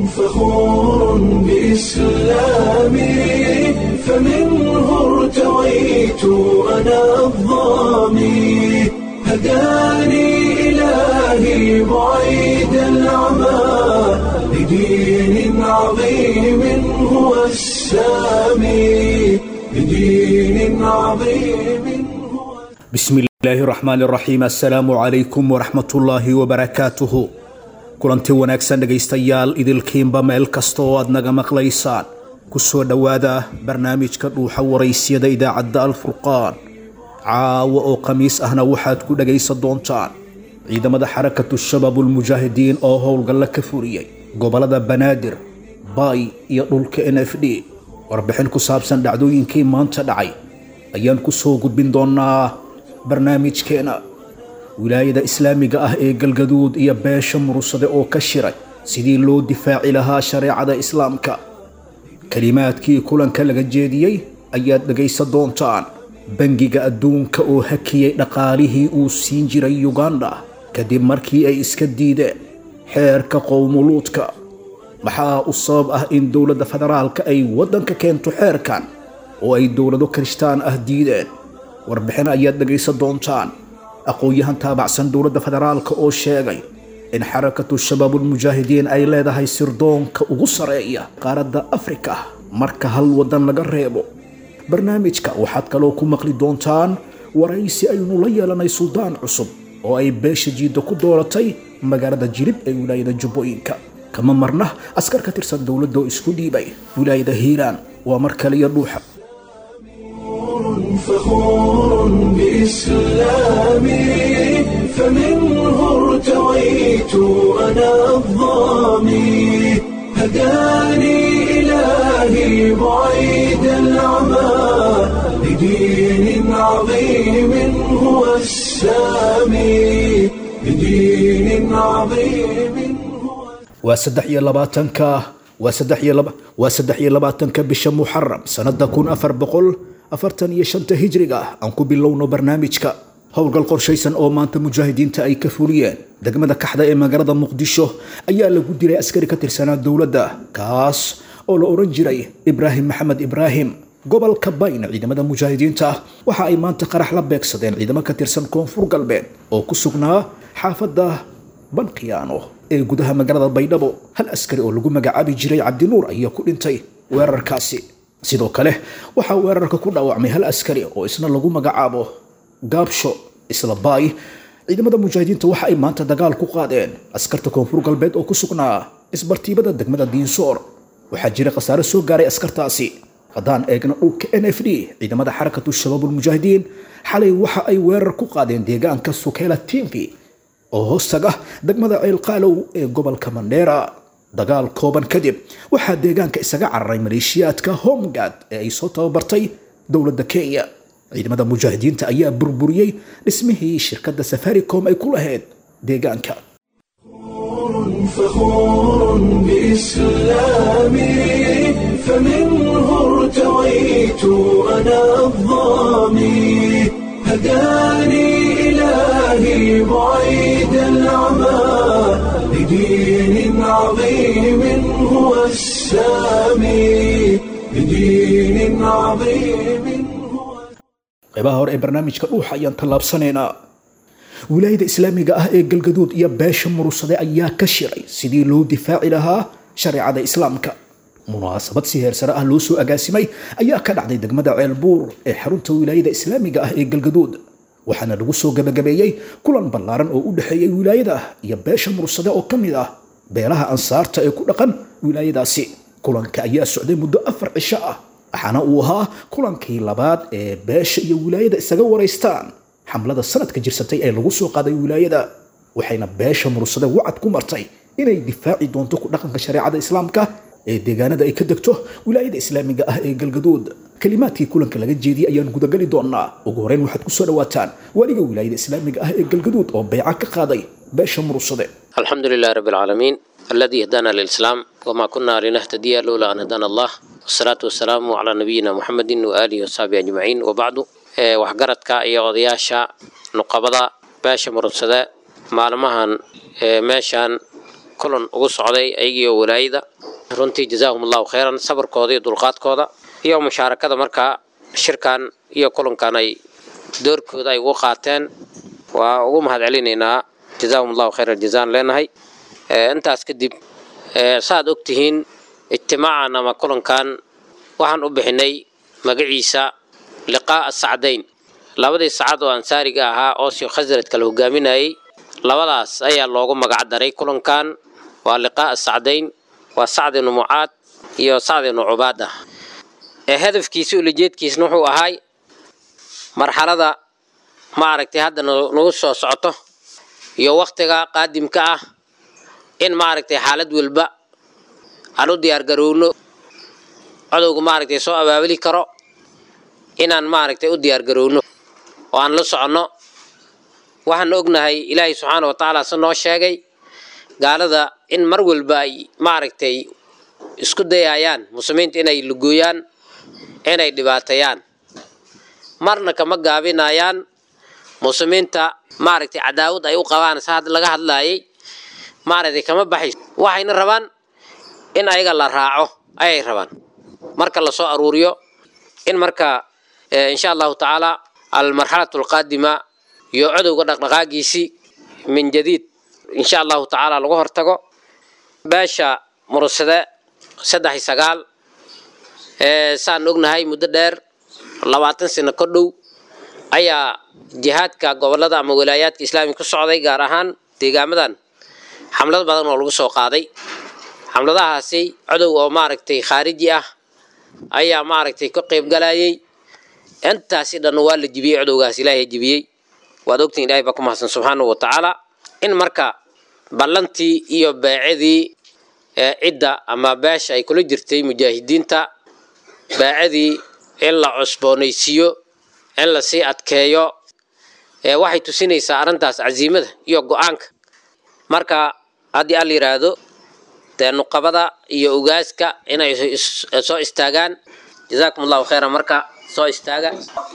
فخور بإسلامي فمنه ارتويت أنا الظامي هداني إلهي بعيد العمى لدين عظيم هو السامي لدين عظيم هو bismi illaahi raxmaan raxiim assalaamu calaykum waraxmatullaahi wabarakaatuhu kulanti wanaagsan dhegaystayaal idilkiinba meel kasta oo aad naga maqlaysaan ku soo dhowaada barnaamijka dhuuxa waraysyada idaacadda alfurqaan caawa oo khamiis ahna waxaad ku dhegaysan doontaan ciidamada xarakatu shabaabulmujaahidiin oo howlgalla ka furiyey gobollada banaadir baay iyo dhulka n f d warbixin ku saabsan dhacdooyinkii maanta dhacay ayaan ku soo gudbin doonaa barnaamijkeena wilaayada islaamiga ah ee galgaduud iyo beesha murursade oo ka shiray sidii loo difaaci lahaa shareecada islaamka kelimaadkii kulanka laga jeediyey ayaad dhegaysan doontaan bangiga adduunka oo hakiyey dhaqaalihii uu siin jiray yuganda kadib markii ay iska diideen xeerka qowmuluudka maxaa u sabab ah in dowladda federaalka ay waddanka keento xeerkan oo ay dowlado kirishtaan ah diideen warbixin ayaad dhegaysan doontaan aqoon-yahan taabacsan dowladda federaalka oo sheegay in xarakatu shabaabulmujaahidiin ay leedahay sirdoonka ugu sareeya qaaradda afrika marka hal waddan laga reebo barnaamijka waxaad kaloo ku maqli doontaan waraysi aynu la yeelanay suldaan cusub oo ay beesha jiidda ku dooratay magaalada jilib ee wilaayada jubbooyinka kama marna askar ka tirsan dowladda oo isku dhiibay wilaayada hiiraan waa mar kaliya dhuuxa فخور بإسلامي فمنه ارتويت أنا الظامي هداني إلهي بعيد العمى لدين عظيم هو السامي لدين عظيم هو waa saddex iyo labaatanka waa saddex iyo laba waa saddex iyo labaatanka bisha muxaram sanada kun afar boqol afartan iyo shanta hijriga aan ku bilowno barnaamijka howlgal qorshaysan oo maanta mujaahidiinta ay ka fuliyeen degmada kaxda ee magaalada muqdisho ayaa lagu dilay askari ka tirsanaa dowladda kaas oo la odhan jiray ibraahim maxamed ibraahim gobolka bayn ciidamada mujaahidiinta waxa ay maanta qarax la beegsadeen ciidamo ka tirsan koonfur galbeed oo ku sugnaa xaafadda bankiyaano ee gudaha magaalada baydhabo hal askari oo lagu magacaabi jiray cabdinuur ayaa ku dhintay weerarkaasi sidoo kale waxaa weerarka ku dhaawacmay hal askari oo isna lagu magacaabo gaabsho isla baay ciidamada mujaahidiinta waxa ay maanta dagaal ku qaadeen askarta koonfur galbeed oo ku sugnaa isbartiibada degmada diinsoor waxaa jira khasaare soo gaaray askartaasi haddaan eegna dhulka n f d ciidamada xarakatu shabaabulmujaahidiin xalay waxa ay weerar ku qaadeen deegaanka sukeela timpi oo hoostaga degmada ceelqaalow ee gobolka mandheera dagaal kooban kadib waxaa deegaanka isaga cararay maleeshiyaadka homegad ee ay soo tababartay dowladda kenya ciidamada mujaahidiinta ayaa burburiyey dhismihii shirkadda safaricom ay ku lahayd deegaanka فخور بإسلامي فمنه ارتويت أنا الظامي هداني إلهي بعيد العمى لدين عظيم هو السامي لدين عظيم هو qaybaha hore ee barnaamijka dhuuxa ayaan tallaabsanaynaa wilaayada islaamiga ah ee galgaduud iyo beesha murursade ayaa ka shiray sidii loo difaaci lahaa shareecada islaamka munaasabad si heersare ah loo soo agaasimay ayaa ka dhacday degmada ceelbuur ee xarunta wilaayada islaamiga ah ee galgaduud waxaana lagu soo gabagabeeyey kulan ballaaran oo u dhexeeyey wilaayada iyo beesha murursade oo ka mid ah beelaha ansaarta ee ku dhaqan wilaayadaasi kulanka ayaa socday muddo afar cisho ah waxaana uu ahaa kulankii labaad ee beesha iyo wilaayada isaga waraystaan xamlada sanadka jirsatay ee lagu soo qaaday wilaayada waxayna beesha murursade wacad ku martay inay difaaci doonto ku dhaqanka shareecada islaamka ee deegaanada ay ka degto wilaayada islaamiga ah ee galgaduud kalimaadkii kulanka laga jeediyey ayaan gudagali doonaa ugu horeyn waxaad ku soo dhawaataan waliga wilaayada islaamiga ah ee galgaduud oo beeca ka qaaday beesha murursade الحمد لله رب العالمين الذي هدانا للإسلام وما كنا لنهتدي لولا أن هدانا الله والصلاة والسلام على نبينا محمد وآله وصحبه أجمعين وبعد ee waxgaradka iyo odayaasha nuqabada beesha murudsade maalmahan ee meeshan kulan ugu socday ayagiiyo walaayada runtii jazaahum allahu khayran sabarkooda iyo dulqaadkooda iyo mushaarakada markaa shirkan iyo kulankan ay doorkooda ay ugu qaateen waa ugu mahad celinaynaa jazaahum allahu khayra jazaan leenahay intaas kadib saaad ogtihiin ijtimaacan ama kulankan waxaan u bixinay magaciisa liqaa'a sacdayn labadii sacad oo ansaariga ahaa oo sio khasrad kala hogaaminayay labadaas ayaa loogu magac daray kulankan waa liqaa'a sacdayn waa sacd ibnu mucaad iyo sacd ibnu cubaada hadafkiisa ulajeedkiisna wuxuu ahay marxalada ma aragtay hadda nagu soo socoto iyo waktiga qaadimka ah in maaragtay xaalad walba aan u diyaargarowno codowga maaragtay soo abaabuli karo inaan maaragtay u diyaargarowno oo aan la soconno waxaan ognahay ilaahay subxaana wa tacaala se noo sheegay gaalada in mar walba ay maaragtay isku dayayaan muslimiinta inay lugooyaan inay dhibaateeyaan marna kama gaabinayaan muslimiinta maaragtay cadaawad ay u qabaan sa laga hadlaayay maaragtay kama baxays waxayna rabaan in ayaga la raaco ayay rabaan marka lasoo aruuriyo in marka insha allahu tacaala almarxalatu alqaadima iyo codowga dhaqdhaqaagiisii min jadiid insha allahu tacaala lagu hortago beesha mursade saddex iyo sagaal saan ognahay muddo dheer labaatan sano ka dhow ayaa jihaadka gobolada ama walaayaadka islaamiga ku socday gaar ahaan deegaamadan xamlad badan oo lagu soo qaaday xamladahaasi codow oo maaragtay khaariji ah ayaa maaragtay ka qayb galayay intaasi dhan waa la jibiyey codowgaas ilaahay jibiyey waad ogtiin ilahay baa ku mahadsan subxaanahu wa tacaala in marka ballantii iyo beecadii cidda ama beesha ay kula jirtay mujaahidiinta beecadii in la cusboonaysiiyo in la sii adkeeyo waxay tusinaysaa arrintaas casiimada iyo go-aanka marka haddii al yidhaahdo dee nuqabada iyo ugaaska inay soo istaagaan jazaakum allahu khayran marka soo istaaga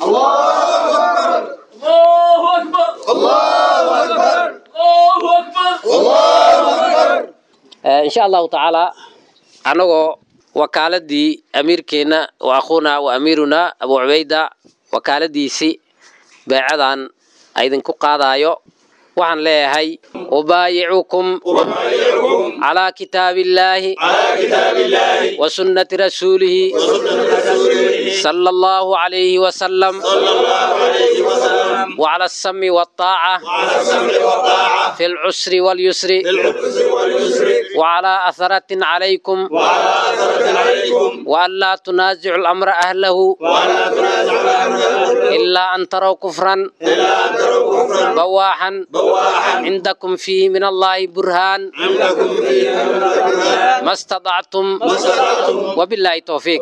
insha allahu tacaala anagoo wakaaladii amiirkeenna wa akhuuna wa amiiruna abu cubayda wakaaladiisii beecadan idinku qaadaayo waxaan leeyahay ubaayicukum calaa kitaabi illaahi wa sunnati rasuulihi sala allahu calayhi wasalam وعلى السم والطاعة في العسر واليسر وعلى أثرة عليكم وأن لا تنازع الأمر أهله إلا أن تروا كفرا بواحا عندكم فيه من الله برهان ما استطعتم وبالله توفيق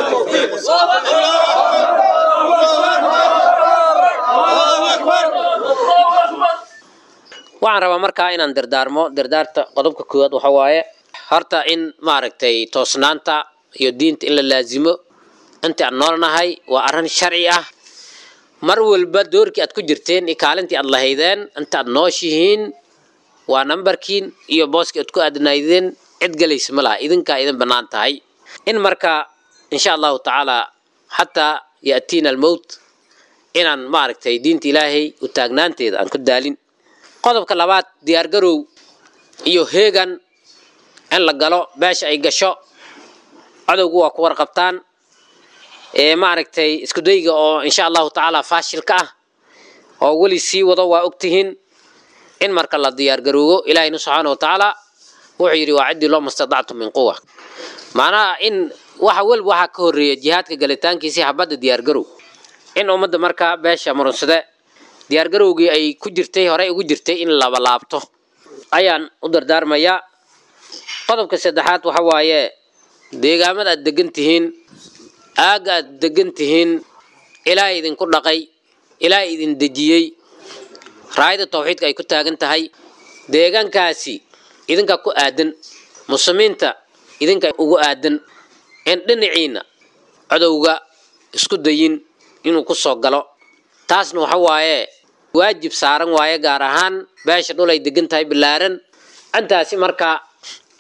waxaan rabaa markaa inaan dardaarmo dardaarta qodobka koowaad waxa waaye horta in maaragtay toosnaanta iyo diinta in la laasimo intii aan noolnahay waa arrin sharci ah mar walba doorkii aad ku jirteen iyo kaalintii aad lahaydeen inta aad nooshihiin waa nambarkiin iyo booskii aad ku aadnaydeen cid galaysa ma laha idinkaa idin bannaan tahay in marka insha allahu tacaala xataa ya'tiina almowt inaan maaragtay diinta ilaahay u taagnaanteeda aan ku daalin qodobka labaad diyaargarow iyo heegan in la galo beesha ay gasho cadowgu waa ku warqabtaan ee maaragtay iskudayga oo insha allahu tacaala faashilka ah oo weli sii wado waa ogtihiin in marka la diyaargaroogo ilaahayna subxaana wa tacaala wuxuu yidhi waa ciddii loo mastadactu min quwa macnaha in waxa weliba waxaa ka horreeya jihaadka galitaankiisii habadda diyaargarow in ummadda markaa beesha murunsade diyaargarowgii ay ku jirtay horey ugu jirtay in laba laabto ayaan u dardaarmayaa qodobka saddexaad waxa waaye deegaamada aad degan tihiin aagga aad degan tihiin ilaahay idinku dhaqay ilaahay idin dejiyey raayada tawxiidka ay ku taagan tahay deegaankaasi idinka ku aadan muslimiinta idinka ugu aadan in dhinaciina codowga isku dayin inuu ku soo galo taasna waxa waaye waajib saaran waaye gaar ahaan beesha dhul ay degan tahay bilaaran intaasi markaa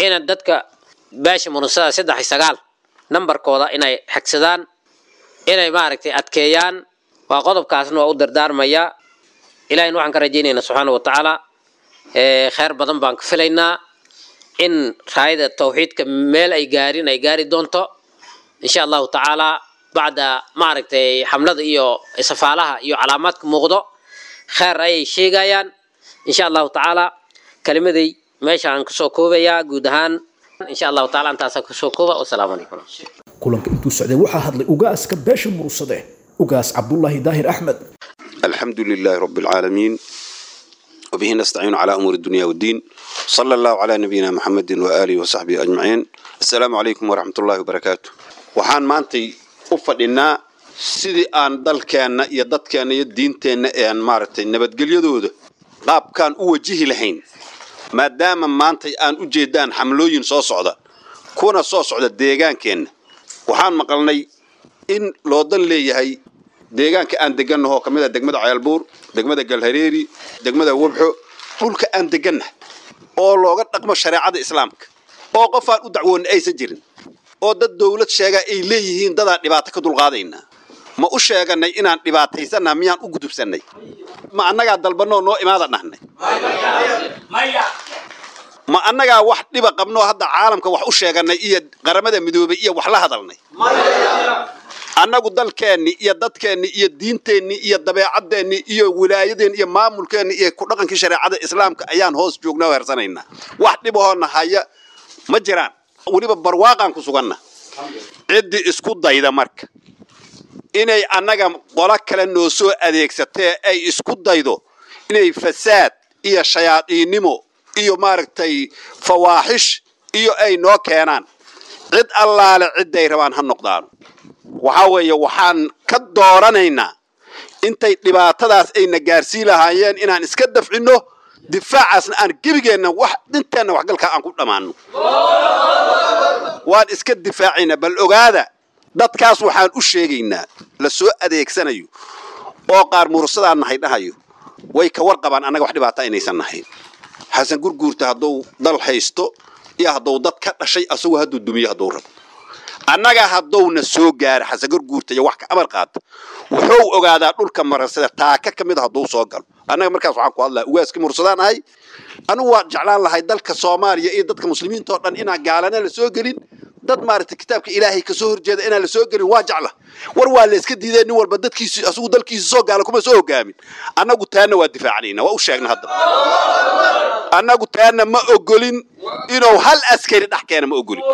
ina dadka beesha murunsada saddex iyo sagaal nambarkooda inay xigsadaan inay maaragtay adkeeyaan waa qodobkaasna waa u dardaarmayaa ilahayna waxaan ka rajaynaynaa subxaana wa tacaala kheyr badan baan ka filaynaa in raayada tawxiidka meel ay gaarin ay gaari doonto insha allahu tacaala bacda maaragtay xamlada iyo safaalaha iyo calaamaadka muuqdo kheyr ayay sheegayaan insha allahu tacaala kelimaday meeshaan kasoo koobayaa guud ahaan insha allahu taala intaasaan kasoo kooba wasalaamu calaykum kulanka intuu socday waxaa hadlay ugaaska beesha murursade ugaas cabdullaahi daahir axmed الحمد لله رب العالمين وبه نستعين على أمور الدنيا والدين صلى الله على نبينا محمد وآله وصحبه أجمعين السلام عليكم ورحمة الله وبركاته وحان مانتي أفضلنا sidii aan dalkeenna iyo dadkeenna iyo diinteenna ean maaragtay nabadgelyadooda qaabkaan u wajihi lahayn maadaama maantay aan u jeedaan xamlooyin soo socda kuna soo socda deegaankeenna waxaan maqalnay in loodan leeyahay deegaanka aan degannaho ka mid a degmada ceelbuur degmada galhareeri degmada wabxo dhulka aan degannaha oo looga dhaqmo shareecada islaamka oo qofaan u dacwoonna aysan jirin oo dad dawlad sheegaa ay leeyihiin dadaan dhibaato ka dulqaadaynaa ma u sheeganay inaan dhibaataysannaha miyaan u gudubsannay ma annagaa dalbannoo noo imaada dhahnay ma annagaa wax dhiba qabnoo hadda caalamka wax u sheeganay iyo qaramada midoobay iyo wax la hadalnay annagu dalkeenni iyo dadkeenni iyo diinteenni iyo dabeecadeenni iyo wilaayadeenni iyo maamulkeenni iyo ku dhaqankii shareecada islaamka ayaan hoos joognaa oo hersanaynaa wax dhibahoona haya ma jiraan weliba barwaaqaan ku suganna ciddii isku dayda marka inay annaga qolo kale noo soo adeegsatee ay isku daydo inay fasaad iyo shayaadiinnimo iyo maaragtay fawaaxish iyo ay noo keenaan cid allaale cidday rabaan ha noqdaano waxaa weeye waxaan ka dooranaynaa intay dhibaatadaas ayna gaarsii lahaayeen inaan iska dafcinno difaacaasna aan gebigeenna wax dhinteenna waxgalkaa aan ku dhammaanno waan iska difaacaynaa bal ogaada dadkaas waxaan u sheegaynaa la soo adeegsanayo oo qaar mursadaan nahay dhahayo way ka warqabaan annaga wax dhibaata inaysan nahayn xasan gurguurta hadduu dal haysto iyo hadduu dad ka dhashay asagoo hadduu dumiyo hadduu rabo annaga haddowna soo gaara xasan gurguurta iyo wax ka amar qaata wuxuu ogaadaa dhulka maransada taaka ka mid a hadduu soo galo annaga markaas waxaan ku hadlaa ugaaskii mursadaan ahay anigu waan jeclaan lahay dalka soomaaliya iyo dadka muslimiinta oo dhan inaan gaalana la soo gelin dad maaragtay kitaabka ilaahay kasoo horjeeda inaan la soo gelin waa jecla war waa la iska diideen nin walba dadkiisi asugu dalkiisa soo gaala kuma soo hogaamin annagu taana waa difaacanayna waa u sheegna haddaba annagu taana ma ogolin inuu hal askari dhex keena ma ogolin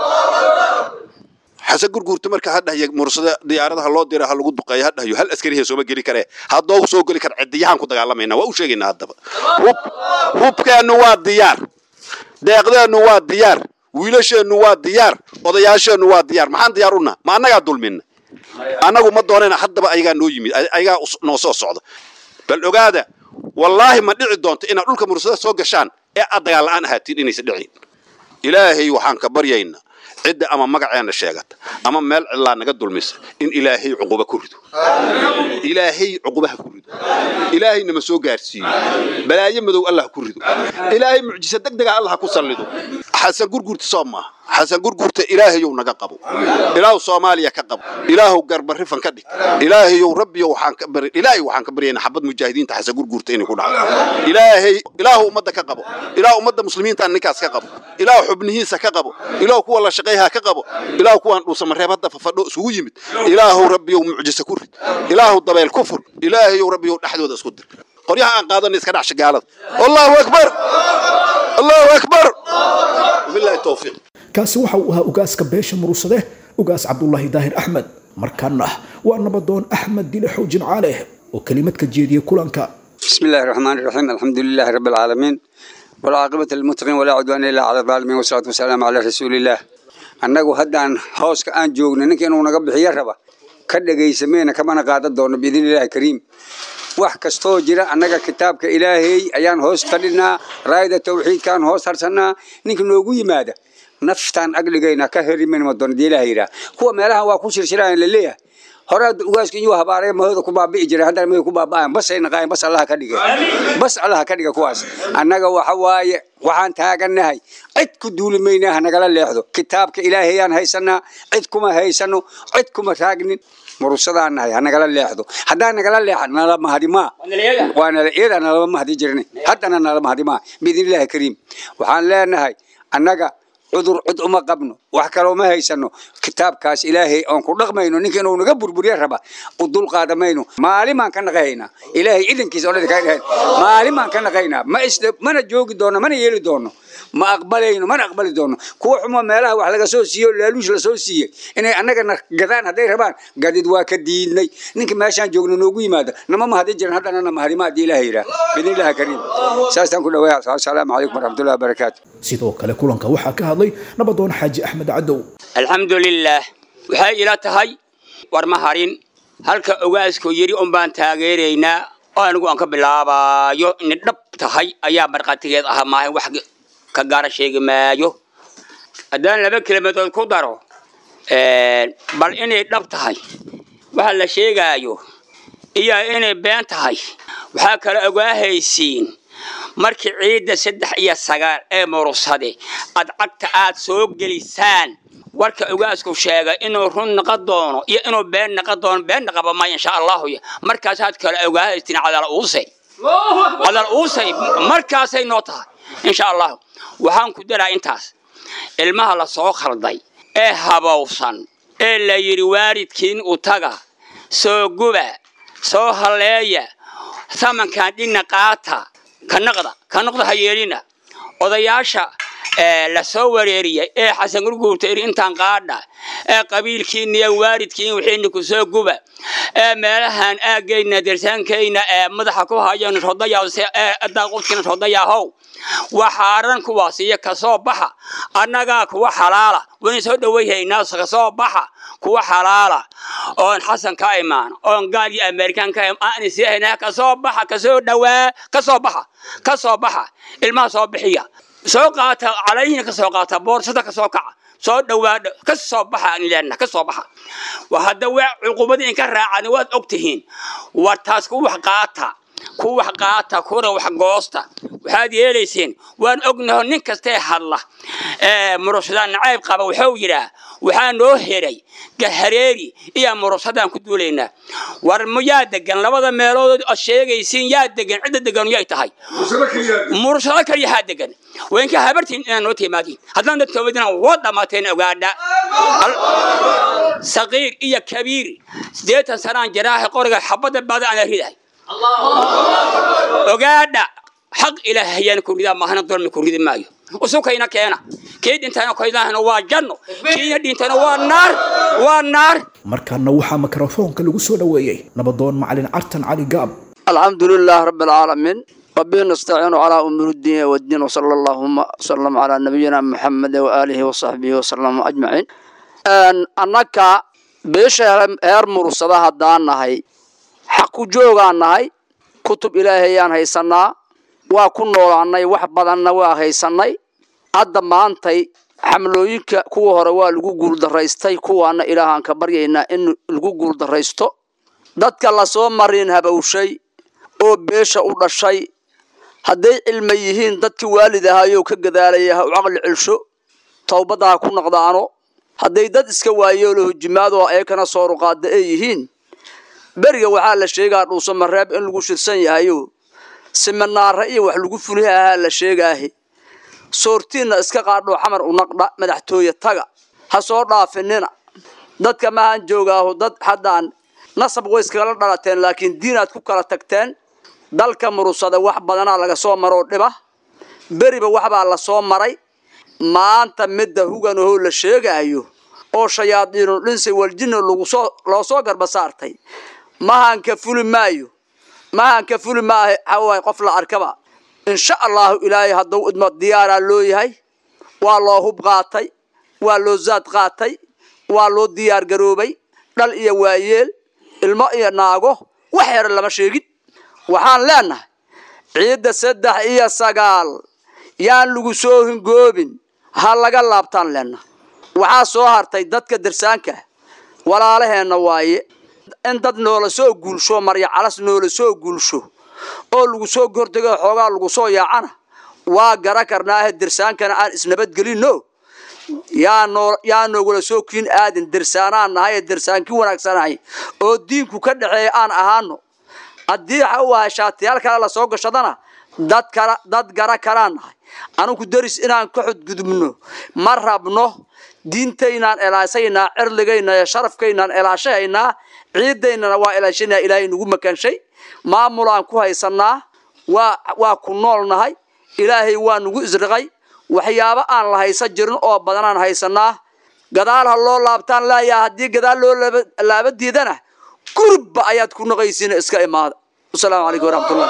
xasan gurguurta marka hadhahya mursada diyaaradaha loo dira ha lagu duqeeyo hadhahyo hal askariha sooma geli karee haddoo soo geli kara cidiyahaan ku dagaalamayna waa u sheegaynaa haddaba hub hubkeennu waa diyaar deeqdeennu waa diyaar wiilasheennu waa diyaar odayaasheennu waa diyaar maxaan diyaar unaa ma annagaa dulmina annagu ma doonayna haddaba ayagaa noo yimid ayagaa noo soo socda bal ogaada wallaahi ma dhici doonto inaad dhulka mursada soo gashaan ee aad dagaal la'aan ahaatiin inaysa dhicin ilaahay waxaan ka baryaynaa cidda ama magaceenna sheegata ama meel cidlaa naga dulmisa in ilaahay cuquba ku rido ilaahay cuqubaha ku rido ilaahayna ma soo gaarsiiyo balaayo madow allah ku rido ilaahay mucjisa degdega allah ku sallido xasan gurgurta soo maaha xasan gurgurta ilaahayow naga qabo ilaahu soomaaliya ka qabo ilaahu garbarifan ka dhig ilaahayow rabbiyo waxaan ka bari ilaahay waxaan ka baryaynaa xabad mujaahidiinta xasan gurgurta inay ku dhacdo ilaahay ilaahu ummadda ka qabo ilaahu ummadda muslimiinta ninkaas ka qabo ilaahu xubnihiisa ka qabo ilaahu kuwa la shaqayha ka qabo ilaahu kuwaan dhuusamareeb hadda fafadho isugu yimid ilaahu rabbiyow mucjisa ku rid ilaahu dabeel ku fur ilaahayow rabbiyow dhexdooda isku dir qoryaha aan qaadana iska dhacsha gaalada allahu akbar allahu akbar wabillahi tawfiiq kaasi waxa uu ahaa ugaaska beesha murursade ugaas cabdullaahi daahir axmed markaana waa nabadoon axmed dile xoojin caaleh oo kelimad ka jeediyey kulanka بسم الله الرحمن الرحيم الحمد لله رب العالمين والعاقبة للمتقين ولا عدوان إلا على الظالمين والصلاة والسلام على رسول الله annagu haddaan hooska aan joogno ninka inuu naga bixiyo raba ka dhegaysameyna kamana qaadan doono biidn illaahi kariim wax kastoo jira annaga kitaabka ilaahay ayaan hoos fadhinaa raayada tawxiidkaan hoos harsannaa ninka noogu yimaada naftaan agligayna ka herimayma doono dee ilaha yidhaah kuwa meelahan waa ku shirshiraayan laleeyahay hore hadda ugaaska iyuu habaaraya mahooda ku baabi'i jiray haddana mahay ku baaba'ayan basay naqaayeen bas allaha ka dhigay bas allaha ka dhiga kuwaas annaga waxa waaye waxaan taagannahay cid ku duuli maynaa hanagala leexdo kitaabka ilaahayaan haysanaa cid kuma haysano cid kuma taagnin murusadaan nahay hanagala leexdo haddaan nagala leexan nala mahadimaa waa nala iyada nalama mahdi jirnay haddana nala mahadimaa biidnillahi kariim waxaan leenahay annaga cudur cid uma qabno wax kaloo ma haysano kitaabkaas ilaahay oon ku dhaqmayno ninka inuu naga burburiye raba u dul qaadamayno maalin baan ka naqahaynaa ilaahay idankiisa oo dhadka dhahayn maalin baan ka naqaynaa ma isla mana joogi doono mana yeeli doono ma aqbalayno mana aqbali doono kuwa xumo meelaha wax laga soo siiyo laaluush la soo siiyey inay annagana gadaan hadday rabaan gadid waa ka diidnay ninka meeshaan joogno noogu yimaada nama mahadin jiran haddana na mahadima haddii ilaah yidhaah biidnillahi kariim saastaan ku dhawaaya asalaamu calaykum waraxmatullahi wabarakaatu sidoo kale kulanka waxaa ka hadlay nabadoon xaaji axmed cadow alxamdulilaah waxay ila tahay war ma harin halka ogaaskoo yidhi un baan taageeraynaa oo anigu aan ka bilaabaayo inay dhab tahay ayaa markhaatigeed ahaa maahan wax ka gaara sheegi maayo haddaan laba kelmadood ku daro bal inay dhab tahay waxa la sheegaayo iyo inay been tahay waxaa kale ogaahaysiin markii ciidda saddex iyo sagaal ee murursade aad cagta aad soo gelisaan warka ogaasku sheegay inuu run naqon doono iyo inuu been naqon doono been naqaba maya insha allahu markaasaad kale ogaahaysiin cadal uusay cadal uusay markaasay noo tahay insha allahu waxaan ku daraa intaas ilmaha la soo khalday ee habowsan ee la yidhi waalidkiin u taga soo guba soo halleeya samankan dhinna qaata ka naqda ka noqda ha yeelina odayaasha la soo wareeriyay ee xasan gurguurta iri intaan qaadha ee qabiilkiina iyo waalidkiin wixiina ku soo guba ee meelahan aagayna dersaankayna ee madaxa ku hayan rodayadaaqudkiina rodayahow waxaaran kuwaas iyo kasoo baxa annagaa kuwa xalaala wayna soo dhawayhaynaa kasoo baxa kuwa xalaala oon xasan ka imaan oon gaal iyo amerikaan ka aan sii haynaa kasoo baxa kasoo dhawaa kasoo baxa kasoo baxa ilmaha soo bixiya soo qaata calayhina kasoo qaata boorsada kasoo kaca soo dhawaadha ka soo baxa aan leenaha ka soo baxa waa hadda waa cuqubadii inka raacan waad og tihiin war taas ku wax qaata ku wax qaata kuna wax goosta waxaad yeelayseen waan ognaho nin kastee hadla murusadaan nacayb qaba wuxuu yidhaa waxaa noo heray gahareeri iyo murusadaan ku duulaynaa war yaa degan labada meelood oo sheegaysiin yaa degan cidda degan yay tahay murusado kaliya haa degan waynka habartiin inaan noo timaadiin haddaan dadka wadina waa dhamaateen ogaadha saqiir iyo kabiir siddeetan sanaan jaraaha qoriga xabadda baada aan ridahay ogaadha xaq ilaahayaan ku ridaa maahana dulmi ku ridi maayo usukayna keena kii dhintana kaydahana waa janno kiina dhintana waa naar waa naar markaana waxaa mikrofoonka lagu soo dhoweeyey nabadoon macalin cartan cali gaab الحمد لله رب العالمين ربي نستعين على أمور الدين والدين وصلى اللهم وسلم على نبينا محمد وآله وصحبه وسلم أجمعين أن أنك بيش هير مرصدة هدان نهي حق جوغان نهي كتب إلهيان هيسنا وكن نولاني وحبادنا وهيسني hadda maantay xamlooyinka kuwa hore waa lagu guuldaraystay kuwaana ilaahaan ka baryaynaa in lagu guuldaraysto dadka lasoo marin habowshay oo beesha u dhashay hadday cilma yihiin dadkii waalid ahaayoo ka gadaalaya ha u caqli celsho towbadda ha ku naqdaano hadday dad iska waayoolo hujimaadoo ayakana soo ruqaada ay yihiin beriga waxaa la sheegaa dhuuso mareeb in lagu shirsan yahayo siminaare iyo wax lagu fuliha ahaa la sheegaahe soortiinna iska qaadhoo xamar u naqdha madaxtooye taga ha soo dhaafinina dadka maahan joogaaho dad haddaan nasab way iskagala dhalateen laakiin diinaad ku kala tagteen dalka murusada wax badanaa laga soo maroo dhiba beriba waxbaa la soo maray maanta midda huganahoo la sheegaayo oo shayaadiinu dhinsi waljinna lagusoo loo soo garba saartay mahanka fuli maayo mahanka fuli maaha hawaay qof la arkaba insha allahu ilaahay hadduu idmo diyaaraa loo yahay waa loo hub qaatay waa loo zaad qaatay waa loo diyaar garoobay dhal iyo waayeel ilmo iyo naago wax yara lama sheegin waxaan leenahay ciidda saddex iyo sagaal yaan lagu soo hingoobin ha laga laabtaan leenahay waxaa soo hartay dadka darsaanka walaalaheenna waaye in dad noola soo guulsho marya calas noola soo guulsho oo lagu soo gordego xoogaa lagu soo yaacana waa gara karnaahe dirsaankana aan isnabadgelinno yaa noo yaa noogula soo kiin aadin dirsaanaan nahay ee dirsaankii wanaagsanahay oo diinku ka dhexeeya aan ahaano haddii waxa uu ahay shaatiyaal kale lasoo gashadana dad kala dad gara karaan nahay anugu deris inaan ka xudgudubno ma rabno diintaynaan elaasaynaa cirligayna iyo sharafkaynaan elaashahaynaa ciidaynana waa ilaashanaa ilaahay nagu makanshay maamulaan ku haysanaa waa waa ku nool nahay ilaahay waa nagu isriqay waxyaabo aan la haysan jirin oo badanaan haysanaa gadaal ha loo laabtaan laayaa haddii gadaal loo laaba- laaba diidana gurubba ayaad ku naqaysiina iska imaada wasalaamu calaykum waraxmatullah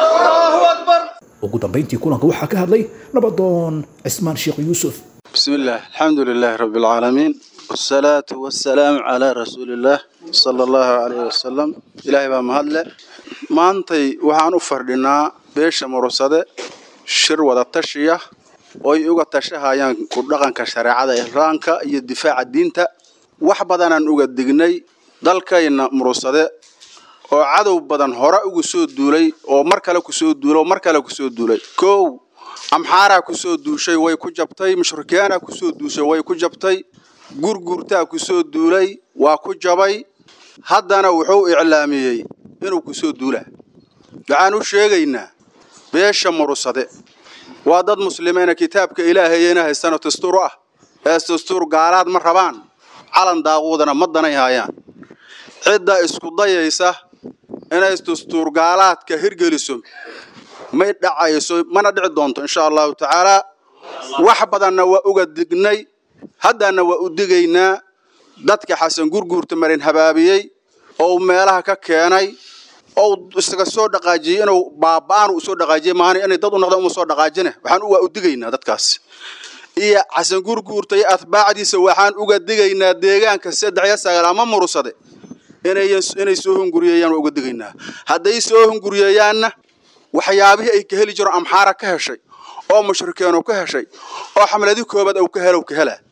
ugu dambayntii kulanka waxaa ka hadlay nabadoon cismaan sheekh yuusuf بسم الله الحمد لله رب العالمين والصلاة والسلام على رسول الله صلى الله عليه وسلم إلهي بaa mahadle maantay waxaan u fardhinaa beesha murusade shir wada tashiya oo ay uga tashahayaan ku dhaqanka shareecada islaamka iyo difaaca diinta wax badanaan uga dignay dalkayna murusade oo cadow badan hore ugu soo duulay oo mar kale kusoo duulay oo mar kale kusoo duulay kow amxaaraa kusoo duushay way ku jabtay mushrikiyaanaa kusoo duushay way ku jabtay gurgurtaa kusoo duulay waa ku jabay haddana wuxuu iclaamiyey inuu kusoo duulaa waxaan u sheegaynaa beesha murusade waa dad muslimiina kitaabka ilaahayena haystano dastuur ah ee dastuur gaalaad ma rabaan calan daaquudana ma danay haayaan cidda isku dayaysa inay dastuur gaalaadka hirgeliso may dhacayso mana dhici doonto insha allahu tacaala wax badanna waa uga dignay haddana waa u digaynaa dadka xasan gurguurta marin habaabiyey oo meelaha ka keenay oo isaga soo dhaqaajiyey inuu baaba'aan u soo dhaqaajiyey maahane inay dad u noqdaan uma soo dhaqaajine waxaan waa u digaynaa dadkaas iyo xasan gurguurta iyo atbaacdiisa waxaan uga digaynaa deegaanka saddex iyo sagaal ama murusade inay inay soo hunguriyeeyaan waa uga digaynaa hadday soo hunguriyeeyaanna waxyaabihii ay ka heli jiro amxaara ka heshay oo mushrikiinu ka heshay oo xamladii koobaad uu ka helow ka helaa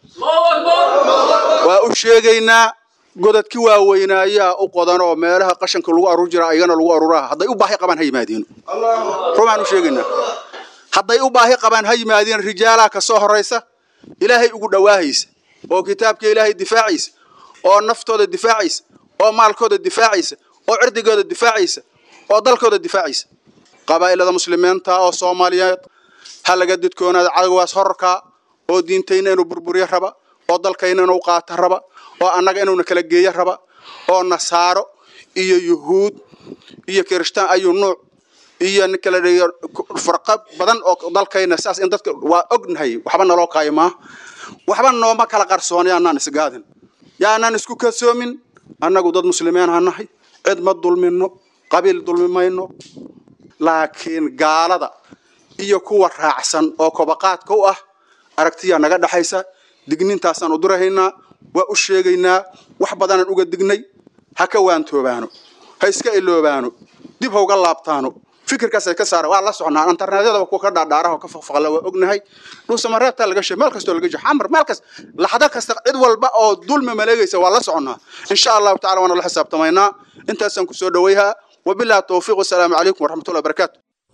waa u sheegaynaa godadki waaweynaayaa u qodan oo meelaha qashanka lagu aruur jira ayagana lagu aruuraa hadday u baahi qabaan ha yimaadiino rumaan u sheegaynaa hadday u baahi qabaan ha yimaadiin rijaalaa ka soo horaysa ilaahay ugu dhawaahaysa oo kitaabka ilaahay difaacaysa oo naftooda difaacaysa oo maalkooda difaacaysa oo cirdigooda difaacaysa oo dalkooda difaacaysa qabaa'ilada muslimiinta oo soomaaliyeed ha laga didkoonaada cadowgaas horarkaa oo diintayna inuu burburiyo raba oo dalkayna inuu qaato raba oo annaga inuuna kala geeyo raba oo nasaaro iyo yuhuud iyo kirishtaan ayuu nuuc iyo nin kala dhigo farqa badan oo dalkayna saas in dadka waa ognahay waxba naloo kaayimaa waxba nooma kala qarsoon yaanaan isgaadin yaanaan isku kasoomin annagu dad muslimiin ha nahay cid ma dulmino qabiil dulmi mayno laakiin gaalada iyo kuwa raacsan oo kobaqaadka u ah aragtiyaa naga dhexaysa dignintaasaan u dirahaynaa waa u sheegaynaa wax badanaan uga dignay ha ka waantoobaano ha iska iloobaano dib ha uga laabtaano fikirkaasay ka saara waa la socnaa internetyada kuwa ka dhaadhaaraha oo ka faqfaqla waa ognahay dhuusamareebtaa laga sheeg meel kastoo laga jiro xamar meel kas laxdo kasta cid walba oo dulmi maleegaysa waa la socnaa insha allahu tacala waana la xisaabtamaynaa intaasaan kusoo dhawayhaa wabillahi towfiiq wasalaamu calaykum waraxmatullahi wabarakaatu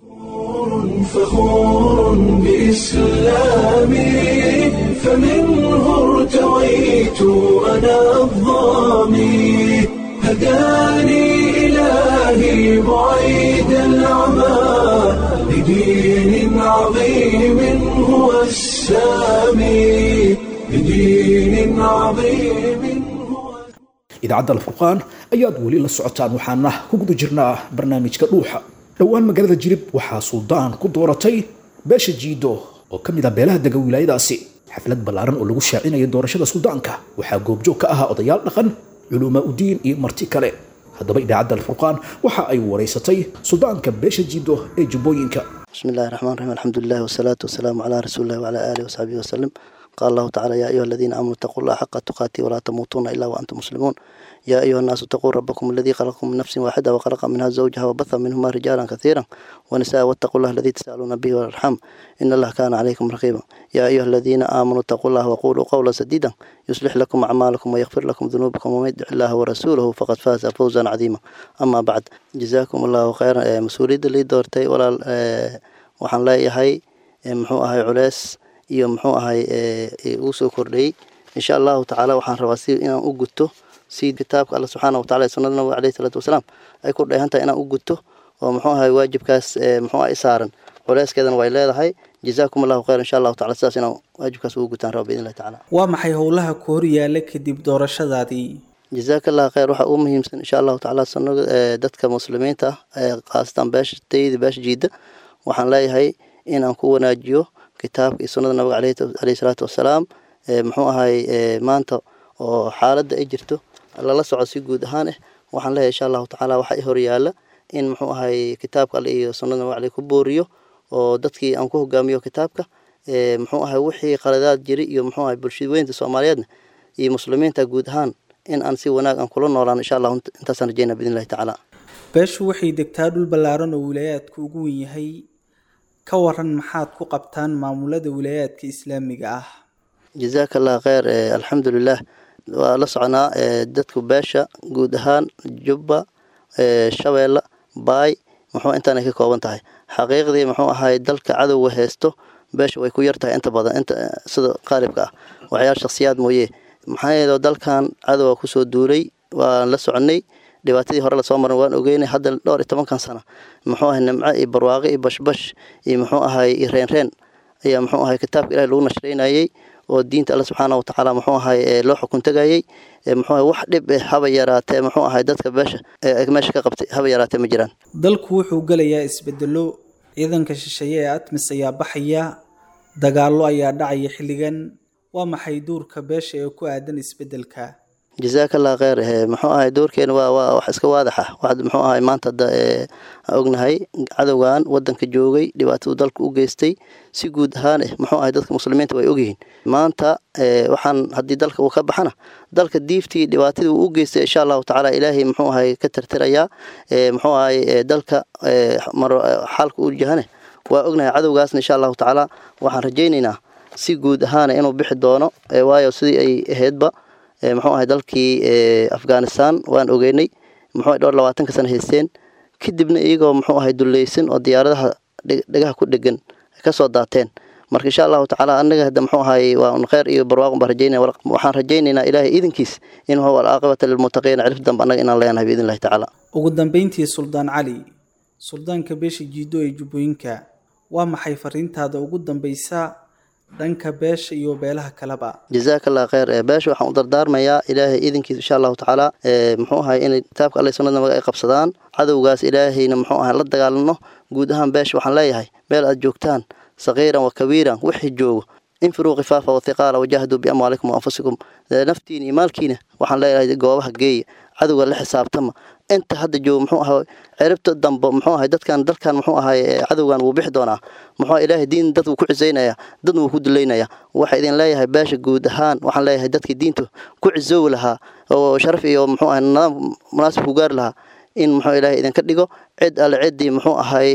فخور بإسلامي فمنه ارتويت أنا الظامي هداني إلهي بعيد العمى لدين عظيم هو السامي لدين عظيم هو idaacadda alfurqaan ayaad weli la socotaan waxaana ku guda jirnaa barnaamijka dhuuxa dhowaan magaalada jirib waxaa suldaan ku dooratay beesha jiido oo ka mid ah beelaha dega wilaayadaasi xaflad ballaaran oo lagu shaacinayo doorashada suldaanka waxaa goobjoog ka ahaa odayaal dhaqan culumaa udiin iyo marti kale haddaba idaacadda alfurqaan waxa ay waraysatay suldaanka beesha jiido ee jubbooyinka بسم الله الرحمن الرحيم الحمد لله والصلاة والسلام على رسول الله وعلى آله وصحبه وسلم قال الله تعالى يا أيها الذين آمنوا اتقوا الله حق تقاته ولا تموتون إلا وأنتم مسلمون يا أيها الناس اتقوا ربكم الذي خلقكم من نفس واحدة وخلق منها زوجها وبث منهما رجالا كثيرا ونساء واتقوا الله الذي تسألون به والأرحام إن الله كان عليكم رقيبا يا أيها الذين آمنوا اتقوا الله وقولوا قولا سديدا يصلح لكم أعمالكم ويغفر لكم ذنوبكم ومن يطع الله ورسوله فقد فاز فوزا عظيما أما بعد جزاكم الله خيرا مسؤولية اللي دورتي ولا waxaan leeyahay muxuu ahay culeys iyo muxuu ahay uu soo kordhayey insha allahu tacaala waxaan rabaa si inaan u guto si kitaabka alla subxaana watacala ee sunnada nabiga alayhi salaatu wasalaam ay ku dheehan tahay inaan u guto oo muxuu ahay waajibkaas muxuu ah i saaran culeyskeedana way leedahay jazaakum allahu khayr insha allahu tacala sidaas inaan waajibkaas ugu gutaan raba biidn illahi tacaala waa maxay howlaha ku hor yaala kadib doorashadaadii jazaaka allah khayr waxaa ugu muhiimsan insha allahu tacaala sunnada dadka muslimiinta ah ee khaasatan beesha tayda beesha jiida waxaan leeyahay inaan ku wanaajiyo kitaabka iyo sunnada nabiga aleyhi salaatu wasalaam muxuu ahay maanta oo xaaladda ay jirto lala soco si guud ahaan ah waxaan leeyahay insha allahu tacaala waxaa i horyaala in muxuu ahay kitaabka alle iyo sunnada nabiga aleyh ku booriyo oo dadkii aan ku hogaamiyo kitaabka muxuu ahay wixii qaladaad jiri iyo muxuu ahay bulshada weynta soomaaliyeedna iyo muslimiinta guud ahaan in aan si wanaag aan kula noolaan insha allahu intaasaan rajeyna biidn illahi tacaala beeshu waxay degtaa dhul ballaaran oo wilaayaadku ugu wen yahay ka waran maxaad ku qabtaan maamulada wilaayaadka islaamiga ah jazaaka allah kheyr alxamdulilah waa la soconaa dadku beesha guud ahaan jubba shabeelle baay muxuu intaanay ka kooban tahay xaqiiqdii muxuu ahay dalka cadowga heesto beesha way ku yar tahay inta badan inta sida qaalibka ah waxyaal shakhsiyaad mooye maxaa yeele dalkan cadowga kusoo duulay waan la soconay dhibaatadii hore lasoo maran waan ogeynay hadda dhowr iyo tobankan sano muxuu ahay nimco iyo barwaaqo iyo bashbash iyo muxuu ahay iyo reenreen ayaa muxuu ahay kitaabka ilahi lagu nashreynayey oo diinta alle subxaana watacaala muxuu ahay loo xukun tegayey muxuu ahay wax dhib eh haba yaraatee muxuu ahay dadka beesha meesha ka qabtay haba yaraatee ma jiraan dalku wuxuu gelayaa isbedelo ciidanka shisheeye ee atmis ayaa baxaya dagaallo ayaa dhacaya xilligan waa maxay duurka beesha ee ku aadan isbedelka jazaaka allah kheyr muxuu ahay doorkeena waa waa wax iska waadax ah wax muxuu ahay maanta hadda ognahay cadowgan wadanka joogay dhibaatadu dalka u geystay si guud ahaan eh muxuu ahay dadka muslimiinta way ogyihiin maanta waxaan haddii dalka uu ka baxana dalka diiftii dhibaatadii uu u geystay insha allahu tacaala ilaahay muxuu ahay ka tirtirayaa muxuu ahay dalka xaalka u jahane waa ognahay cadowgaasna insha allahu tacaala waxaan rajaynaynaa si guud ahaana inuu bixi doono waayo sidii ay ahaydba muxuu ahay dalkii afghanistan waan ogeynay muxuu dhowr labaatanka sana haysteen kadibna iyagoo muxuu ahay dulleysan oo diyaaradaha dhegaha ku dhegan kasoo daateen marka insha allahu tacaala anaga hadda muxuu ahay waa un kheyr iyo barwaaqon baan rajaynaya waxaan rajaynaynaa ilaahay iidankiis in huwa alcaaqibata lilmuttaqiina cirif dambe annaga inaan leenahay biidn illahi tacaala ugu dambeyntii suldaan cali suldaanka beesha jiido ee jubbooyinka waa maxay fariintaada ugu dambeysa dhanka beesha iyo beelaha kaleba jazaaka allah kheyr beesha waxaan u dardaarmayaa ilaahay iidankiisa insha allahu tacaala muxuu ahay inay kitaabka alle sunnada nabiga ay qabsadaan cadowgaas ilaahayna muxuu ahay la dagaalano guud ahaan beesha waxaan leeyahay meel aad joogtaan sakiiran wa kabiiran wixii joogo infiruu khifaafa wathiqaala wajaahaduu biamwaalikum waanfusikum naftiina iyo maalkiina waxaan leeyahay goobaha geeya cadowga la xisaabtama inta hadda joogo muxuu ahay ciribta dambe muxuu ahay dadkan dalkan muxuu ahay cadowgan wuu bixi doonaa muxuu ilaahay diin dad wuu ku cisaynaya dadna wuu ku duleynaya waxa idin leeyahay beesha guud ahaan waxaan leeyahay dadkii diintu ku cisoowi lahaa oo sharaf iyo muxuu ahay nidaam munaasib ku gaari lahaa in muxuu ilaahay idinka dhigo cid alle ciddii muxuu ahay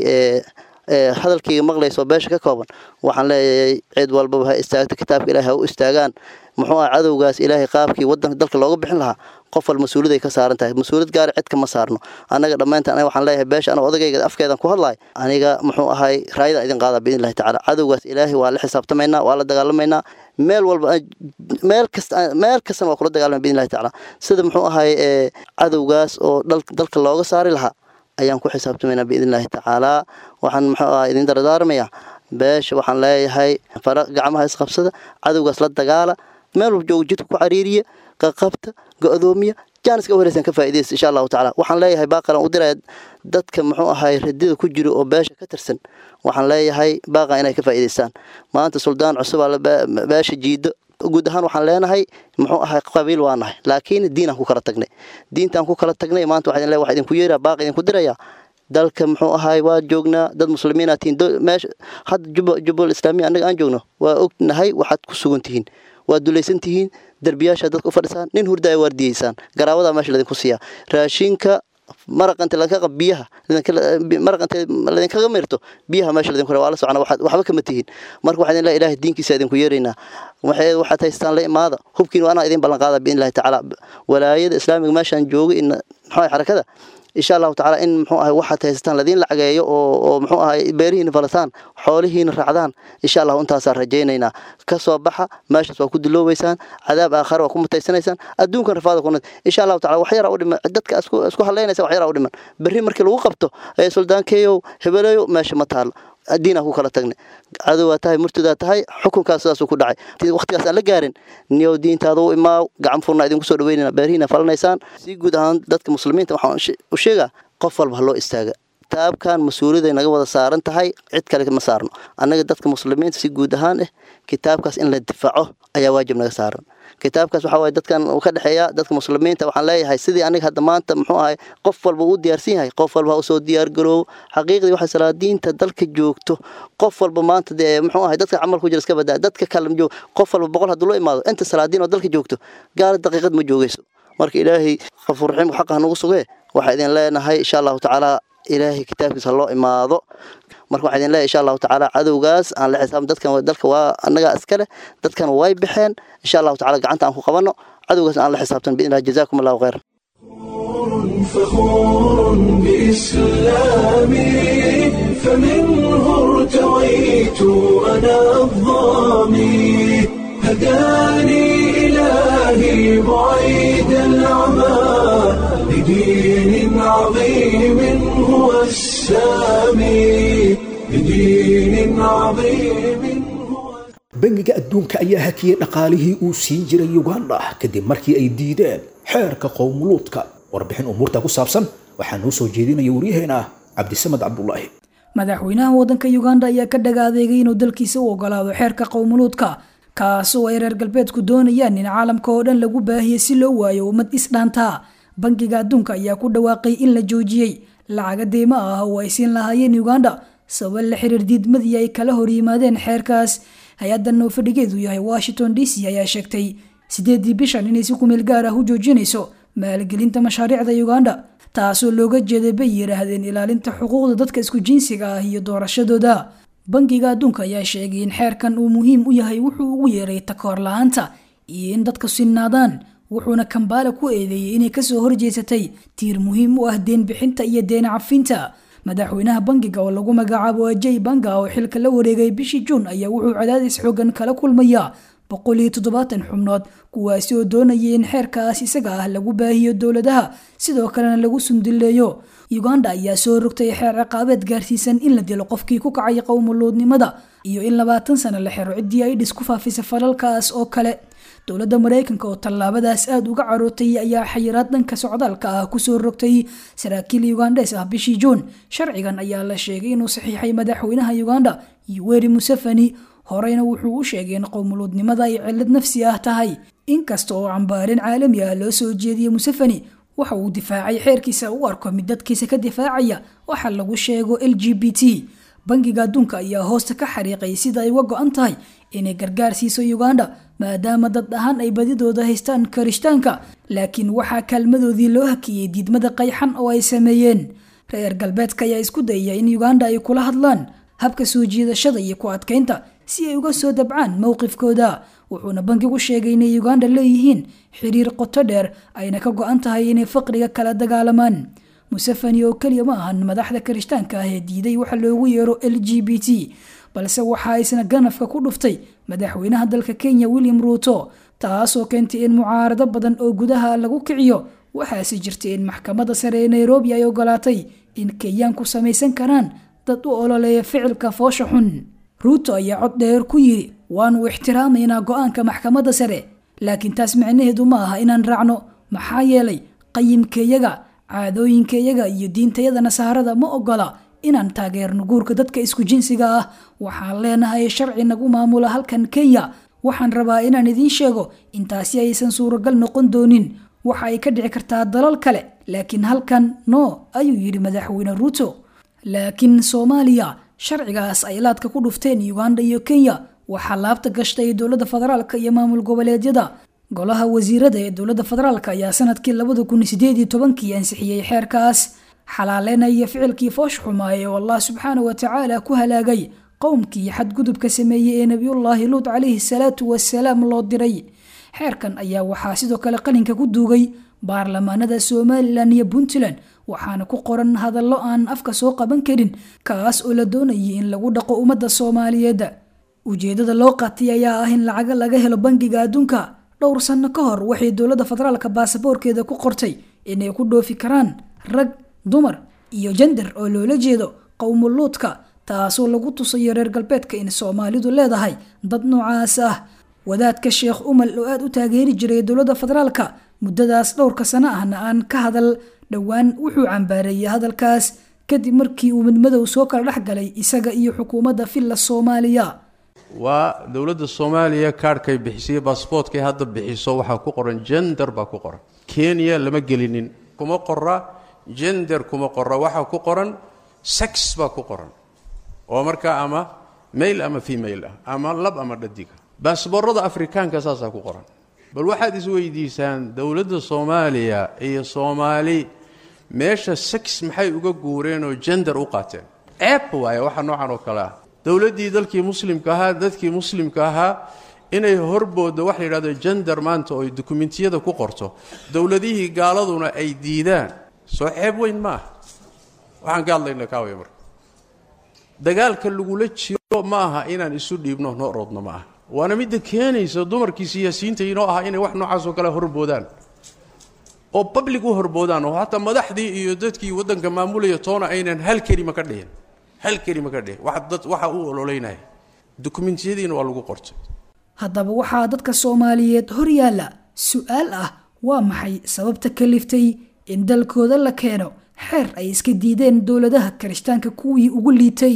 hadalkayga maqlayso beesha ka kooban waxaan leeyahay cid walbaba ha istaagto kitaabka ilahay ha u istaagaan muxuu ah cadowgaas ilaahay qaabkii wadanka dalka looga bixin lahaa qof wal mas-uuliyad ay ka saaran tahay mas-uuliyad gaari cid kama saarno annaga dhammaantaan aniga waxaan leeyahay beesha aniga odagayga afkeedan ku hadlaay aniga muxuu ahay raayadaan idin qaadaa biidn illahi tacaala cadowgaas ilaahay waa la xisaabtamaynaa waa la dagaalamaynaa meel walba meel kasta meel kastana waa kula dagaalamay biidn illahi tacaala sida muxuu ahay cadowgaas oo dalka looga saari lahaa ayaan ku xisaabtamaynaa biidn illahi tacaalaa waxaan muxuu ah idin dardaarmayaa beesha waxaan leeyahay fara gacmaha isqabsada cadowgaas la dagaala meel walba jooga jidka ku cariiriya qaqabta go-doomiya jaaniska wareysan ka faa'iidaysa insha allahu tacaala waxaan leeyahay baaqalan u diraya dadka muxuu ahay radida ku jiro oo beesha ka tirsan waxaan leeyahay baaqa inay ka faa'iidaystaan maanta suldaan cusub aa beesha jiido guud ahaan waxaan leenahay muxuu ahay qabiil waa nahay laakiin diinaan ku kala tagnay diintaan ku kala tagnay maanta waxaan leeyahay wax idinku yeeraa baaq idinku dirayaa dalka muxuu ahaay waa joognaa dad muslimiina tihiin meesha hadda jubbal islaamiya annaga aan joogno waa ognahay waxaad ku sugan tihiin waad dulaysan tihiin derbiyaasha dadka u fadhisaan nin hurda ay waardiyeysaan garaawadaa meesha ladinku siiyaa raashinka maraqanta laga biyaha maraqanta ladinkaga mirto biyaha meesha ladinku waa la socona waxba kama tihiin marka waxaa idin leeyahay ilaahay diinkiisa idinku yeeraynaa waxay waxaad haystaan la imaada hubkiin waa anaa idin ballan qaada biidni illahi tacaala walaayada islaamiga meeshaan jooga in maxaa xarakada insha allahu tacaala in muxuu ahay waxaad haysataan ladiin lacageeyo oo oo muxuu ahay beerihiina falataan xoolihiina raacdaan insha allahu intaasaan rajaynaynaa ka soo baxa meeshaas waa ku diloobaysaan cadaab aakhare waa ku mutaysanaysaan adduunkan rafaada kuna insha allahu tacaala wax yaraa u dhiman dadka isku isku hadlaynaysa wax yaraa u dhiman berri markii lagu qabto ee suldaankeeyow hebeleeyo meesha ma taalo diinaa ku kala tagnay cadowaa tahay murtadaa tahay xukunkaas sidaasuu ku dhacay waqtigaas aan la gaarin niyow diintaada u imaaw gacan furna idinku soo dhaweynayna beerihiina falanaysaan si guud ahaan dadka muslimiinta waxaan u sheegaa qof walba ha loo istaaga kitaabkan mas-uuliyaday naga wada saaran tahay cid kale ma saarno annaga dadka muslimiinta si guud ahaan eh kitaabkaas in la difaaco ayaa waajib naga saaran kitaabkaas waxaa waye dadkan uu ka dhexeeya dadka muslimiinta waxaan leeyahay sidii aniga hadda maanta muxuu ahay qof walba uu diyaarsan yahay qof walba ha usoo diyaargaroow xaqiiqdii waxay salaadiinta dalka joogto qof walba maanta dee muxuu ahay dadka camal ku jira iska badaa dadka kale joog qof walba boqol hadduu loo imaado inta salaadiin oo dalka joogto gaala daqiiqad ma joogayso marka ilaahay qafuur raxiim xaqa ha nagu sugee waxaa idin leenahay insha allahu tacaala ilaahay kitaabkiisa ha loo imaado marka waxaa idin leeyahay insha allahu tacaala cadowgaas aan la xisaabin dadkan dalka waa annagaa iskale dadkan way baxeen insha allahu tacaala gacanta aan ku qabanno cadowgaas aan la xisaabtan biidn illah jazaakum allahu khayr فخور بإسلامي فمنه ارتويت أنا الظامي هداني إلهي بعيد العمى لدين عظيم هو السامي لدين عظيم bangiga adduunka ayaa hakiyey dhaqaalihii uu siin jiray uganda kadib markii ay diideen xeerka qowmuluudka warbixin umuurta ku saabsan waxaa noo soo jeedinaya waryaheena cabdisamed cabdulaahi madaxweynaha waddanka uganda ayaa ka dhagaadeegay inuu dalkiisa u ogolaado xeerka qowmuluudka kaasoo ay reer galbeedku doonayaan in caalamka oo dhan lagu baahiyey si loo waayo ummad isdhaantaa bangiga adduunka ayaa ku dhawaaqay in la joojiyey lacaga deymo ah oo ay siin lahaayeen uganda sabab la xiriir diidmadii ay kala hor yimaadeen xeerkaas hay-addan oo fadhigeedu yahay washington d c ayaa sheegtay sideedii bishan inay si kumeel gaar ah u joojinayso maalgelinta mashaariicda uganda taasoo looga jeeday bay yidhaahdeen ilaalinta xuquuqda dadka isku jinsiga ah iyo doorashadooda bangiga adduunka ayaa sheegay in xeerkan uu muhiim u yahay wuxuu ugu yeeray takoor la-aanta iyo in dadka sinnaadaan wuxuuna kambaala ku eedeeyey inay kasoo horjeesatay tiir muhiim u ah deen bixinta iyo deen cafinta madaxweynaha bangiga oo lagu magacaabo ajay banga oo xilka la wareegay bishii juun ayaa wuxuu cadaadis xoogan kala kulmayaa boqol iyo toddobaatan xubnood kuwaasi oo doonaya in xeerkaas isaga ah lagu baahiyo dowladaha sidoo kalena lagu sunduleeyo uganda ayaa soo rogtay xeer ciqaabeed gaarsiisan in la dilo qofkii ku kacay qowmuluudnimada iyo in labaatan sano la xiro ciddii ay dhis ku faafisa falalkaas oo kale dowladda maraykanka oo tallaabadaas aada uga carootay ayaa xayiraad dhanka socdaalka ah kusoo rogtay saraakiil ugandes ah bishii juun sharcigan ayaa la sheegay inuu saxiixay madaxweynaha uganda yoweri museveni horeyna wuxuu u sheegay in qowmuluudnimada ay cilad nafsi ah tahay inkasta oo cambaarin caalami ah loo soo jeediyey museveni waxa uu difaacay xeerkiisa u arko mid dadkiisa ka difaacaya waxa lagu sheego l g b t bangiga adduunka ayaa hoosta ka xariiqay sida ay uga go-an tahay inay gargaar siiso uganda maadaama dad ahaan ay badidooda haystaan karishtaanka laakiin waxaa kaalmadoodii loo hakiyey diidmada qayxan oo ay sameeyeen reer galbeedka ayaa isku dayaya in uganda ay kula hadlaan habka soo jiidashada iyo ku adkaynta si ay uga soo dabcaan mowqifkooda wuxuuna bankigu sheegay inay uganda leeyihiin xiriir qoto dheer ayna ka go-an tahay inay faqriga kala dagaalamaan museveni oo keliya ma ahan madaxda karishtaanka ah ee diiday waxa loogu yeero l g b t balse waxaa isna ganafka ku dhuftay madaxweynaha dalka kenya william ruuto taasoo keentay in mucaarado badan oo gudaha lagu kiciyo waxaase jirtay in maxkamadda sare ee nairobi ay ogolaatay in kenyaanku samaysan karaan dad u ololeeya ficilka foosha xun ruuto ayaa cod dheer ku yidhi waanu ixtiraamaynaa go-aanka maxkamadda sare laakiin taas micnaheedu ma aha inaan raacno maxaa yeelay qayimkayaga caadooyinkayaga iyo diintayada nasaarada ma ogola inaan taageerno guurka dadka isku jinsiga ah waxaan leenahay sharci nagu maamula halkan kenya waxaan rabaa inaan idiin sheego intaasi aysan suuragal noqon doonin waxa ay ka dhici kartaa dalal kale laakiin halkan no ayuu yidhi madaxweyne ruuto laakiin soomaaliya sharcigaas ay laadka ku dhufteen uganda iyo kenya waxaa laabta gashtay dowladda federaalka iyo maamul goboleedyada golaha wasiirada ee dowladda federaalk ayaa sanadkii labada kun sideed iyo tobankii ansixiyey xeerkaas xalaaleynaya ficilkii foosh xumaaye oo allah subxaana wa tacaala ku halaagay qowmkii xadgudubka sameeyey ee nebiyullaahi luut calayhi salaatu wasalaam loo diray xeerkan ayaa waxaa sidoo kale qalinka ku duugay baarlamaanada somalilan iyo puntland waxaana ku qoran hadallo aan afka soo qaban karin kaas oo la doonayay in lagu dhaqo ummadda soomaaliyeed ujeedada loo qaatay ayaa ah in lacaga laga helo bangiga adduunka dhowr sanno ka hor waxay dowladda federaalka baasaboorkeeda ku qortay inay ku dhoofi karaan rag dumar iyo jender oo loola jeedo qowmuluudka taasoo lagu tusayo reer galbeedka in soomaalidu leedahay dad noocaas ah wadaadka sheekh umal oo aada u taageeri jiray dowladda federaalka muddadaas dhowrka sano ahna aan ka hadal dhowaan wuxuu cambaareeyey hadalkaas kadib markii uu midmadow soo kala dhex galay isaga iyo xukuumadda villa soomaaliya waa dowladda soomaaliya kaadhkay bixisay baasboortkay hadda bixiso waxaa ku qoran jender baa ku qoran kenya lama gelinin kuma qora jender kuma qora waxaa ku qoran sex baa ku qoran oo markaa ama mail ama female ah ama lab ama dhadiga baasboorada afrikaanka saasaa ku qoran bal waxaad isweydiisaan dowladda soomaaliya iyo soomaali meesha sex maxay uga guureen oo jender u qaateen ceeb waaye waxa noocan oo kale ah dowladdii dalkii muslimka ahaa dadkii muslimka ahaa inay horbooda wax la yidhahdo jender maanta oo ay dukumentiyada ku qorto dowladihii gaaladuna ay diidaan soo ceeb weyn ma aha waxaan ka hadlayna kaawaya marka dagaalka lagula jiro ma aha inaan isu dhiibno noo roodno ma aha waana midda keenaysa dumarkii siyaasiyiinta inoo ahaa inay wax noocaasoo kale horboodaan oo public u horboodaan oo hataa madaxdii iyo dadkii waddanka maamulaya toona aynan hal kelima ka dhihin hal kelima ka dhihin wax dad waxa u ololeynaya dukumentiyadiina waa lagu qortay haddaba waxaa dadka soomaaliyeed hor yaalla su-aal ah waa maxay sababta kaliftay in dalkooda la keeno xeer ay iska diideen dowladaha kirishtaanka kuwii ugu liitay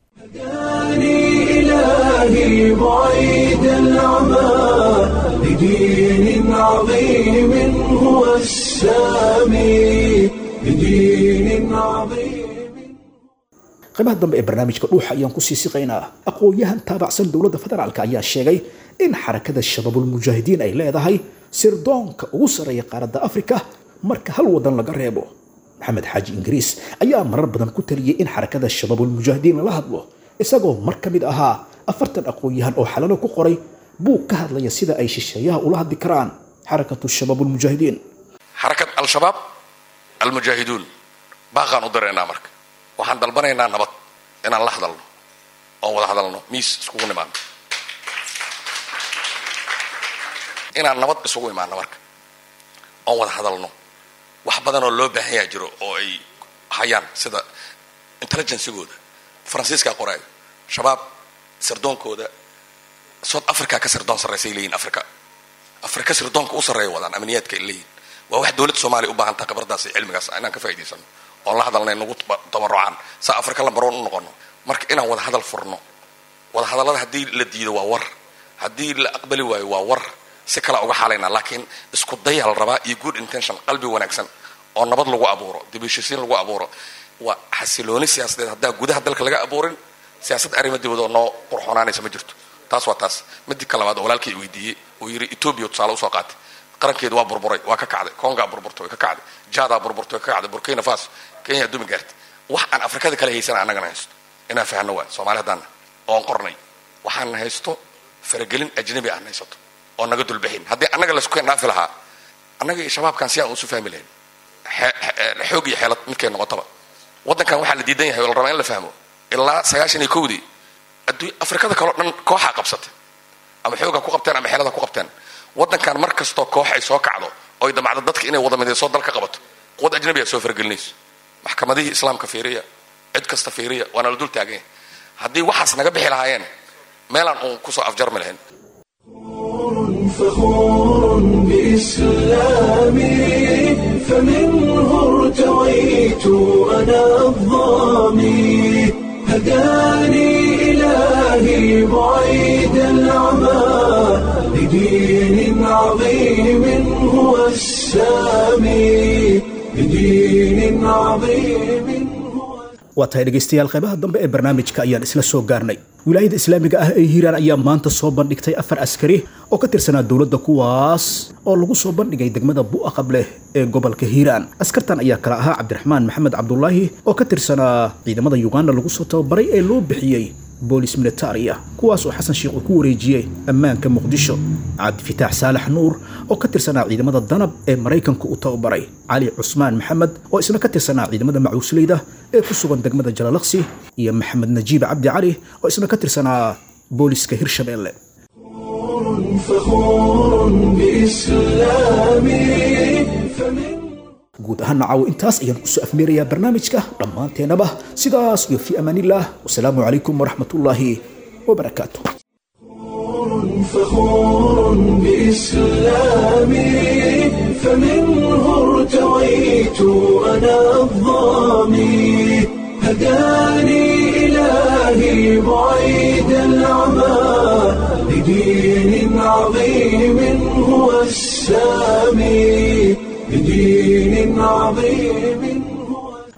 إلهي بعيد العمى لدين عظيم هو السامي لدين عظيم qaybaha dambe ee barnaamijka dhuuxa ayaan kusii siqaynaa aqoon-yahan taabacsan dowladda federaalk ayaa sheegay in xarakada shabaabulmujaahidiin ay leedahay sirdoonka ugu sarreeya qaaradda afrika marka hal wadan laga reebo maxamed xaaji ingiriis ayaa marar badan ku taliyey in xarakada shabaabulmujaahidiin lala hadlo isagoo mar ka mid ahaa afartan aqoon-yahan oo xalalo ku qoray buug ka hadlaya sida ay shisheeyaha ula hadli karaan xarakatu shabaabulmujaahidiin xarakad al-shabaab almujaahiduun baaqaan u diraynaa marka waxaan dalbanaynaa nabad inaan la hadalno oon wada hadalno miis iskugu nimaano inaan nabad isugu imaano marka oon wada hadalno wax badan oo loo baahan yaha jiro oo ay hayaan sida intelligencegooda faransiiskaa qoraayo shabaab sirdoonkooda south africa ka sirdoon sarraysay leeyihin africa africa sirdoonka u sarreeya wadaan amniyaadka ay leeyihin waa wax dowladda soomaaliya u baahan taha khibradaas iyo cilmigaas inaan ka faa'idaysano oon la hadalnay nagu tabarucaan saa africa lambaroon u noqono marka inaan wada hadal furno wada hadallada haddii la diido waa war haddii la aqbali waayo waa war si kalea uga xaalaynaa laakiin isku dayaa la rabaa iyo good intention qalbi wanaagsan oo nabad lagu abuuro dibishisiin lagu abuuro waa xasilooni siyaasadeed haddaan gudaha dalka laga abuurin siyaasad arrimo dibad oo noo qurxoonaanaysa ma jirto taas waa taas midi ka labaad oo walaalkay weydiiyey uu yidhi etoobiya tusaale usoo qaatay qarankeedu waa burburay waa ka kacday kongaa burburtay way ka kacday jaadaa burburtay way ka kacday burkina faso kenya adduumi gaartay wax aan afrikada kale haysana annagana haysto inaan fahno waay soomaali haddaana oon qornay waxaan haysto faragelin ajnabi aan haysato oo naga dulbaxin haddii annaga laysku keen dhaafi lahaa annaga iyo shabaabkan si aan usu fahmi lahayn xoog iyo xeelad midkay noqotaba waddankan waxaa la diidan yahay oo la rabaa in la fahmo ilaa sagaashan iyo kowdii adduun afrikada kaleo dhan kooxaa qabsatay ama xoogaa ku qabteen ama xeelada ku qabteen waddankan mar kastoo koox ay soo kacdo oy damacdo dadka inay wada midayso dalka qabato quwad ajnabiga soo faragelinayso maxkamadihii islaamka fiiriya cid kasta fiiriya waana la dul taagan yahay haddii waxaas naga bixi lahaayeen meelaan uun kusoo afjarmi lahayn فخور بإسلامي فمنه ارتويت أنا الظامي هداني إلهي بعيد العمى لدين عظيم هو السامي لدين عظيم waa tahay dhegaystayaal qaybaha dambe ee barnaamijka ayaan isla soo gaarnay wilaayada islaamiga ah ee hiiraan ayaa maanta soo bandhigtay afar askari oo ka tirsanaa dowladda kuwaas oo lagu soo bandhigay degmada bu'aqableh ee gobolka hiiraan askartan ayaa kala ahaa cabdiraxmaan maxamed cabdulaahi oo ka tirsanaa ciidamada yuganda lagu soo tababaray ee loo bixiyey boolis militaria kuwaas oo xasan sheekh uu ku wareejiyey ammaanka muqdisho cabdifitaax saalax nuur oo ka tirsanaa ciidamada danab ee maraykanka u tababaray cali cusmaan maxamed oo isna ka tirsanaa ciidamada macuusleyda ee ku sugan degmada jalalaqsi iyo maxamed najiib cabdi cali oo isna ka tirsanaa booliska hirshabeelle فخور بإسلامي guud ahaan nacawo intaas ayaan kusoo afmeerayaa barnaamijka dhammaanteenaba sidaas iyo fi amaanillaah wasalaamu calaykum waraxmatullaahi wabarakaatu فخور بإسلامي فمنه ارتويت أنا الظامي هداني إلهي بعيد العمى لدين عظيم هو السامي بدين عظيم